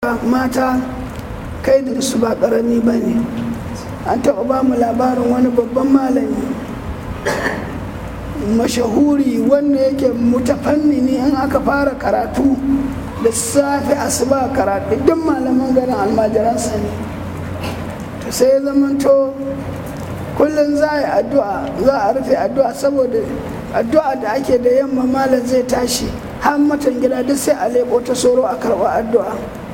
fa mata kaidinsu ba ƙarami ba ne an taɓa ba mu labarin wani babban malami mashahuri wanda yake mutafannini in aka fara karatu da safe asuba karatu duk malaman garin almajiransa ne to sai ya zamanto kullum za a yi addu'a za a rufe addu'a saboda addu'a da ake da yamma malam zai tashi har matan gida duk sai a leɓo ta soro a karɓa addu'a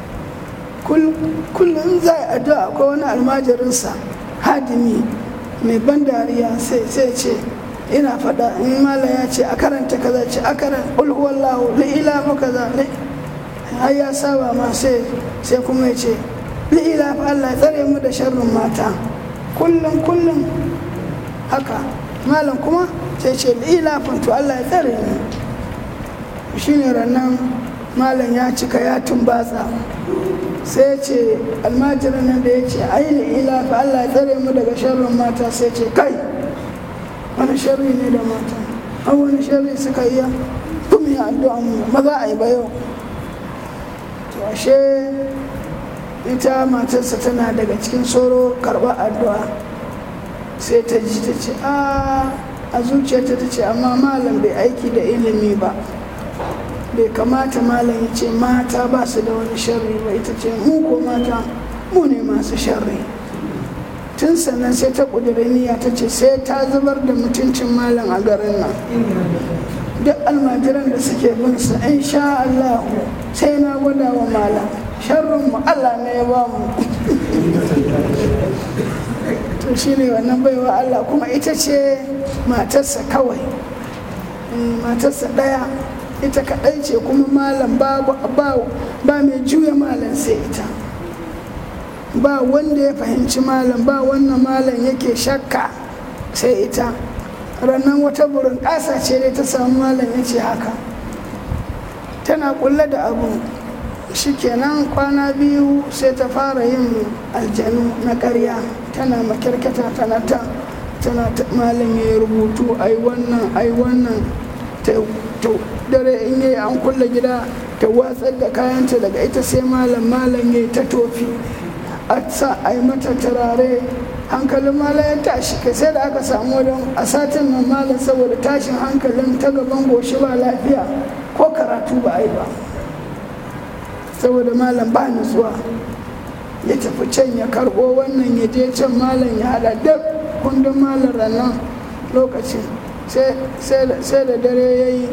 kullum za a yi addu'a akwai wani almajirinsa hadimi mai ban dariya sai ce ina faɗa in malam ya ce a karanta kaza ce a karanta ulhuwallahu li'ila fa kaza har ya saba ma sai sai kuma ya ce li'ila fa Allah ya tsare mu da sharrin mata kullum kullum haka malam kuma sai ce li'ila fa to Allah ya tsare mu shine rannan malam ya cika ya tumbatsa sai ce almajirin nan da ya ce ai li'ila fa Allah ya tsare mu daga sharrin mata sai ce kai wani sharri ne da mata an wani sharri suka iya kuma ya addu'a mu ba za a yi ba yau to ashe ita matarsa tana daga cikin soro karɓar addu'a sai ta ji ta ce a zuciyarta ta ce amma malam bai aiki da ilimi ba bai kamata malam ya ce mata ba su da wani sharri ba ita ce mu ko mata mu ne masu sharri tun sannan sai ta ƙudiri niyya ta ce sai ta zubar da mutuncin malam a garin nan duk almajiran da suke bin su in sha Allah sai na gwada wa malam sharrin mu Allah ne ya ba mu to shine wannan baiwa Allah kuma ita ce matarsa kawai matarsa ɗaya ita kaɗai ce kuma malam ba mai juya malam sai ita ba wanda ya fahimci malam ba wannan malam yake shakka sai ita rannan wata burin ƙasa ce dai ta samu malam ya ce haka tana kulle da abu shikenan kwana biyu sai ta fara yin aljanu na ƙarya tana makirkata tana ta tana malam ya rubutu ai wannan ai wannan ta dare in yi an kulle gida ta watsar da kayanta daga ita sai malam malam ya ta tofi a sa a yi mata turare hankalin malam ya tashi kai sai da aka samu wajen a satin nan malam saboda tashin hankalin ta gaban goshi ba lafiya ko karatu ba a yi ba saboda malam ba nutsuwa ya tafi can ya karbo wannan ya je can malam ya hada duk kundin malam rannan lokacin sai da dare ya yi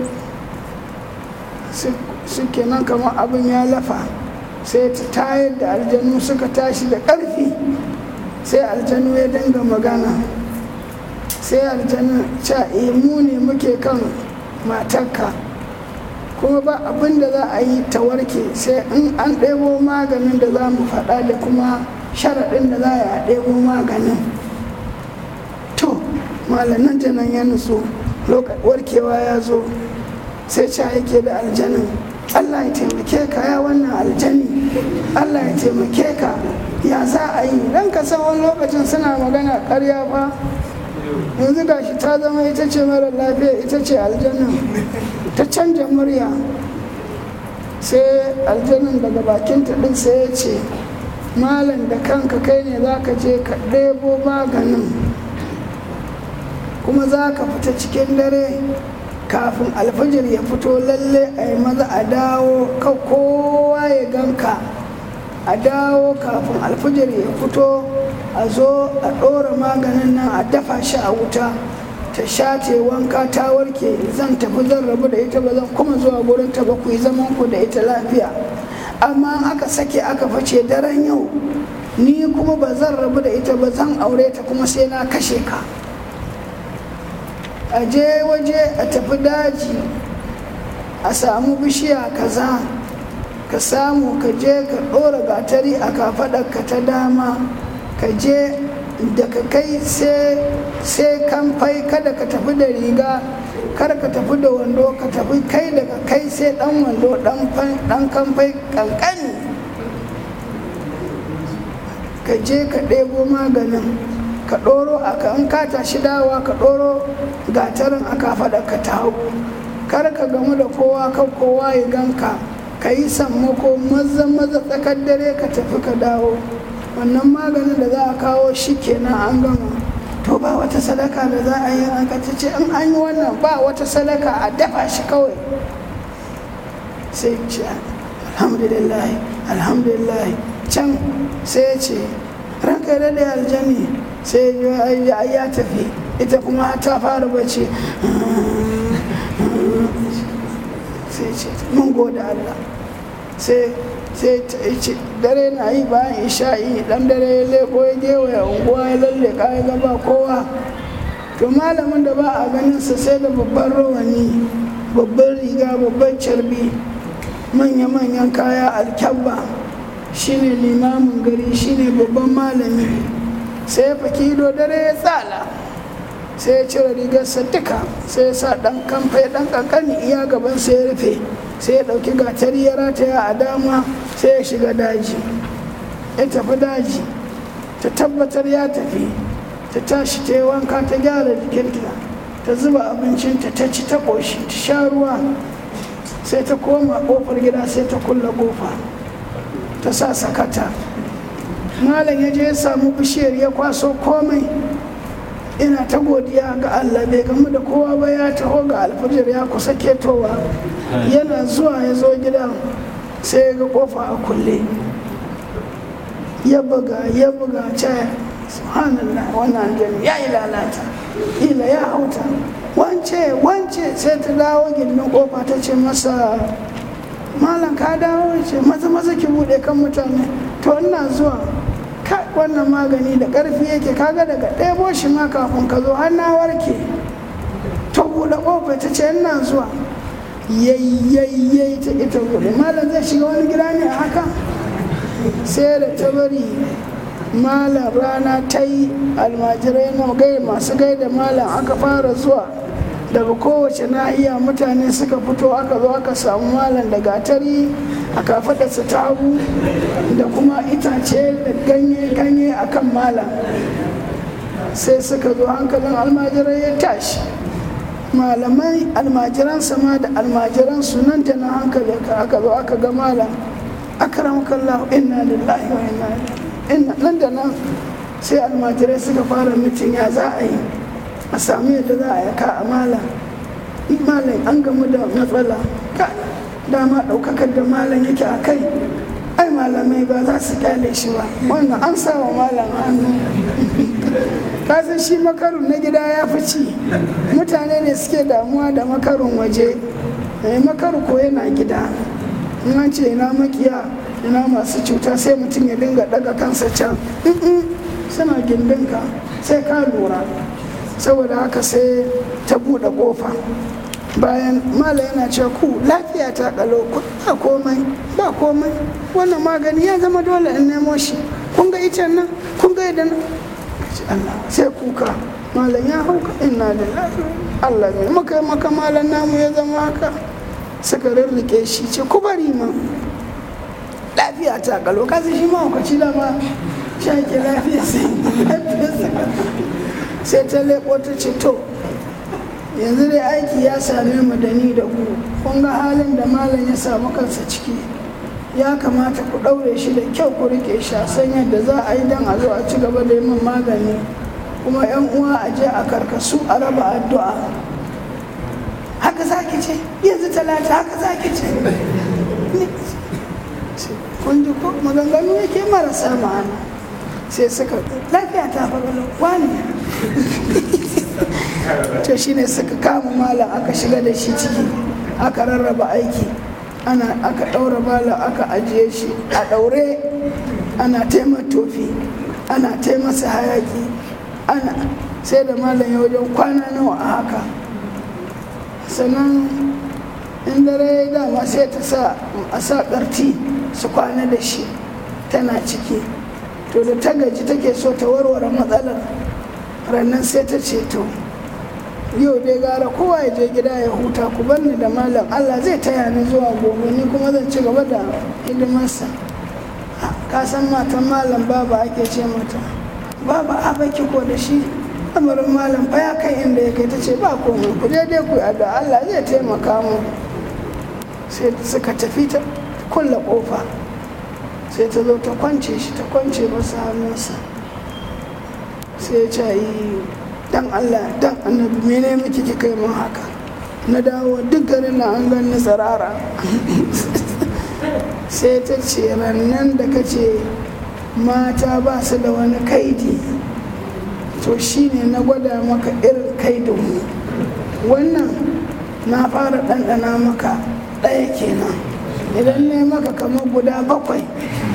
suke nan kamar abin ya lafa sai ta tayar da aljanu suka tashi da ƙarfi sai aljanu ya dinga magana sai aljanu ca mu ne muke kan matarka kuma ba abin da za a yi ta warke sai in an ɗebo maganin da za mu faɗa da kuma sharaɗin da za a ɗebo maganin to malamin ta nan ya nutsu warkewa ya zo sai ca yake da aljanin allah ya taimake ka ya wannan aljani allah ya taimake ka ya za a yi dan ka san wani lokacin suna magana karya fa yanzu gashi ta zama ita ce mara lafiya ita ce aljanin ta canja murya sai aljanin daga bakinta ɗin sai ya ce malam da kanka kai ne za ka je ka ɗebo maganin kuma za ka fita cikin dare kafin alfajir ya fito lalle a yi maza a dawo ka kowa ya ganka a dawo kafin alfajir ya fito a zo a ɗora maganin nan a dafa shi a wuta ta shate wanka ta warke zan tafi zan rabu da ita ba zan kuma zuwa gurin ta ba ku yi zaman ku da ita lafiya amma aka sake aka face daren yau ni kuma ba zan rabu da ita ba zan aure ta kuma sai na kashe ka a je waje a tafi daji a samu bishiya kaza ka samu ka je ka ɗora gatari a kafaɗarka ta dama ka je daga kai sai kamfai kada ka tafi da riga kada ka tafi da wando ka tafi kai daga kai sai ɗan wando ɗan kamfai ƙanƙani ka je ka ɗebo maganin ka ɗoro a kan ka tashi dawa ka ɗoro gatarin aka faɗa ka ta hau kar ka gamu da kowa kan kowa ya ganka ka yi sammako maza maza tsakar dare ka tafi ka dawo wannan maganin da za a kawo shi kenan an gama to ba wata sadaka da za a yi aka ta ce in an yi wannan ba wata sadaka a dafa shi kawai sai ce alhamdulillah alhamdulillah can sai ya ce ranka da da aljani sai ya ya tafi ita kuma ta fara bacci sai ce mun gode Allah sai sai ta ce dare na yi bayan isha'i dan dare ya leko ya gewaya unguwa ya lalle ya gaba kowa to malamin da ba a ganin sa sai da babban rawani babban riga babban carbi manya-manyan kaya alkyabba shine limamin gari shine babban malami sai ya faki ido dare ya tsala sai ya cire rigarsa duka sai ya sa dan kamfe dan kankani iya gaban sai ya rufe sai ya dauki gatari ya rataya a dama sai ya shiga daji ya tafi daji ta tabbatar ya tafi ta tashi ta yi wanka ta gyara jikinta ta zuba abincinta ta ci ta ƙoshi ta sha ruwa sai ta koma ƙofar gida sai ta kulla ƙofa ta sa sakata malam ya je ya samu bishiyar ya kwaso komai ina ta godiya ga Allah bai gamu da kowa ba ya taho ga alfajir ya kusa ketowa yana zuwa ya zo gidan sai ya ga kofa a kulle ya buga ya buga ce subhanallah wannan aljani ya yi lalata ila ya hauta wance wance sai ta dawo gindin kofa ta ce masa malam ka dawo ce maza maza ki bude kan mutane to ina zuwa kai wannan magani da ƙarfi yake kaga daga ɗebo shi ma kafin ka zo har na warke ta buɗe ƙofa ta ce ina zuwa yayyayyai ta ita buɗe malam zai shiga wani gida ne a haka sai da ta bari malam rana ta yi almajirai na gai masu gaida malam aka fara zuwa daga kowace nahiya mutane suka fito aka zo aka samu malam da gatari a kafadarsa ta hagu da kuma itace da ganye-ganye a kan malam sai suka zo hankalin almajirai ya tashi malamai almajiransa ma da almajiransu nan da na hankali aka zo aka ga malam akram kallahu inna lillahi wa inna ilaihi nan da nan sai almajirai suka fara mitin ya za a yi a sami yadda za a yaka a malam malam an gamu da matsala dama ɗaukakar da malam yake a kai ai malamai ba za su kyale shi ba wannan an sa wa malam hannu kasan shi makarun na gida ya fi ci mutane ne suke damuwa da makarun waje makaru ko yana gida in an ce ina makiya ina masu cuta sai mutum ya dinga daga kansa can suna gindinka sai ka lura saboda haka sai ta buɗe ƙofa bayan mala yana cewa ku lafiya ta kalo ku ba komai ba komai wannan magani ya zama dole in nemo shi kun ga icen nan kun ga idan Allah sai kuka malam ya hauka inna lillahi Allah ne muka maka malam namu ya zama haka suka rirrike shi ce ku bari ma lafiya ta kalo kasu shi ma hukaci da ma shake lafiya sai sai ta leko ta ce to yanzu dai aiki ya same mu da ni da ku kun ga halin da malam ya samu kansa ciki ya kamata ku ɗaure shi da kyau ku rike shi a san yadda za a yi don a zo a ci gaba da yin magani kuma yan uwa a je a karkasu a raba addu'a haka za ki ce yanzu talata haka za ki ce kun ji ko maganganu yake marasa ma'ana sai suka lafiya ta faɗo wani to shine suka kama malam aka shiga da shi ciki aka rarraba aiki ana aka ɗaura malam aka ajiye shi a ɗaure ana taimaka tofi ana taimasa hayaki ana sai da malam ya wajen kwana nawa a haka sannan in dare ya dama sai ta sa a sa ƙarti su kwana da shi tana ciki to da ta gaji take so ta warware matsalar rannan sai ta ce to yau dai gara kowa ya je gida ya huta ku banni da malam allah zai taya ni zuwa gobe ni kuma zan ci gaba da hidimarsa ka san matan malam baba ake ce mata baba a baki ko da shi amarin malam fa ya kai inda ya kai ta ce ba komai ku je dai ku adda allah zai taimaka mu sai suka tafi ta kulle kofa sai ta zo ta kwance shi ta kwance masa hannunsa sai ya ce yi dan allah dan annabi mene miki kika yi min haka na dawo duk garin na an gani tsirara sai ta ce rannan da ka ce mata ba su da wani kaidi to shine na gwada maka irin kaidinmu wannan na fara ɗanɗana maka ɗaya kenan idan ne maka kamar guda bakwai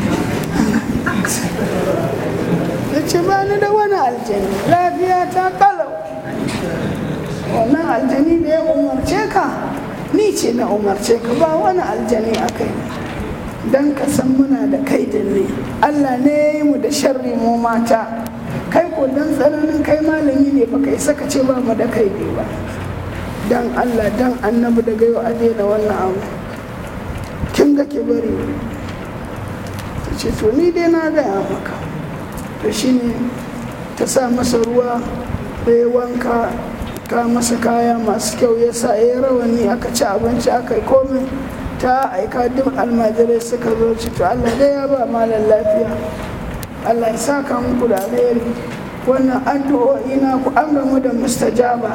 ya ce ba ni da wani aljani lafiya ta kalau wannan aljani da ya umarce ka ni ce na umarce ka ba wani aljani a kai don ka san muna da kaidin ne allah ne ya yi mu da sharri mu mata kai ko don tsananin kai malami ne baka isa ka ce ba mu da kaidi ba dan allah dan annabi daga yau a daina wannan abu kin ga ki bari ta ce to ni dai na gaya maka to shine ta sa masa ruwa da ya wanka ka masa kaya masu kyau ya sa ya rawani aka ci abinci aka yi komai ta aika duk almajirai suka zo ci to Allah dai ya ba malam lafiya Allah ya saka muku da alheri wannan addu'o'i na ku an gamu da mustajaba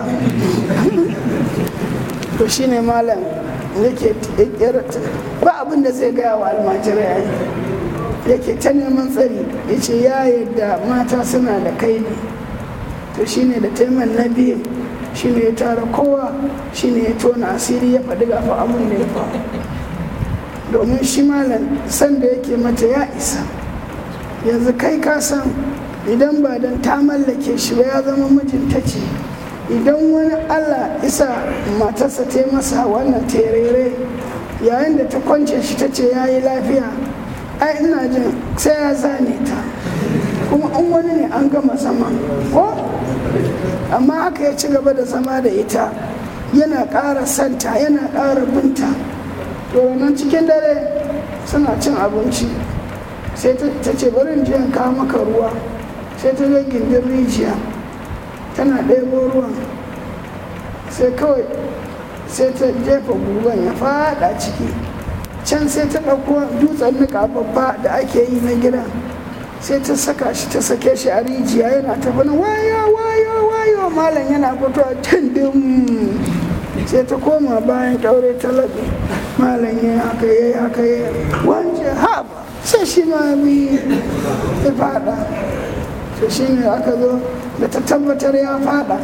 to shine malam yake ba abin da zai gaya wa almajirai yake ta neman tsari ya ce ya yadda mata suna da kaini to shine da taiman na biyu shine ya tara kowa shine ya tona asiri ya faɗi gafa abin da ya faru domin shi malam sanda yake mata ya isa yanzu kai ka san idan ba don ta mallake shi ba ya zama mijinta ce idan wani allah isa matarsa ta masa wannan terere yayin da ta kwance shi ta ce ya yi lafiya ai ina jin sai ya zane ta kuma in wani ne an gama zama ko amma haka ya ci gaba da zama da ita yana ƙara santa yana ƙara binta nan cikin dare suna cin abinci sai ta ce barin jiyan kawo maka ruwa sai ta zo gindin rijiya tana ɗebo ruwan sai kawai sai ta jefa gugan ya fada ciki can sai ta ɗauko dutsen niƙa babba da ake yi na gidan sai ta saka shi ta sake shi a rijiya yana ta fana wayo wayo wayo malam yana fitowa tindin sai ta koma bayan kyaure ta laɓe malam ya haka ya haka ya wance haɓa sai shi ma bi ya fada to shi ne aka zo da ta tabbatar ya fada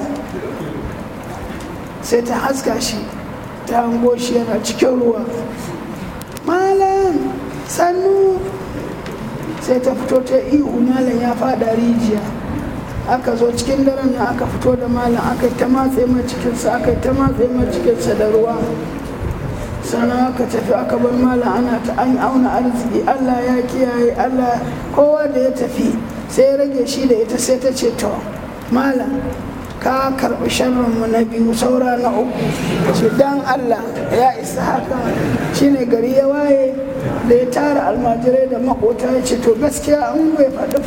sai ta haska shi ta hango shi yana cikin ruwa malam sannu sai ta fito ta ihu malam ya fada rijiya aka zo cikin daren nan aka fito da malam aka yi ta matse mai cikinsa aka yi ta matse mai cikinsa da ruwa sannan aka tafi aka bar malam ana ta an auna arziki allah ya kiyaye allah kowa da ya tafi sai ya rage shi da ita sai ta ce to malam ka karɓi sharrinmu na biyu saura na uku ce dan allah ya isa haka shine gari ya waye da ya tara almajirai da makota ya ce to gaskiya an bai faɗi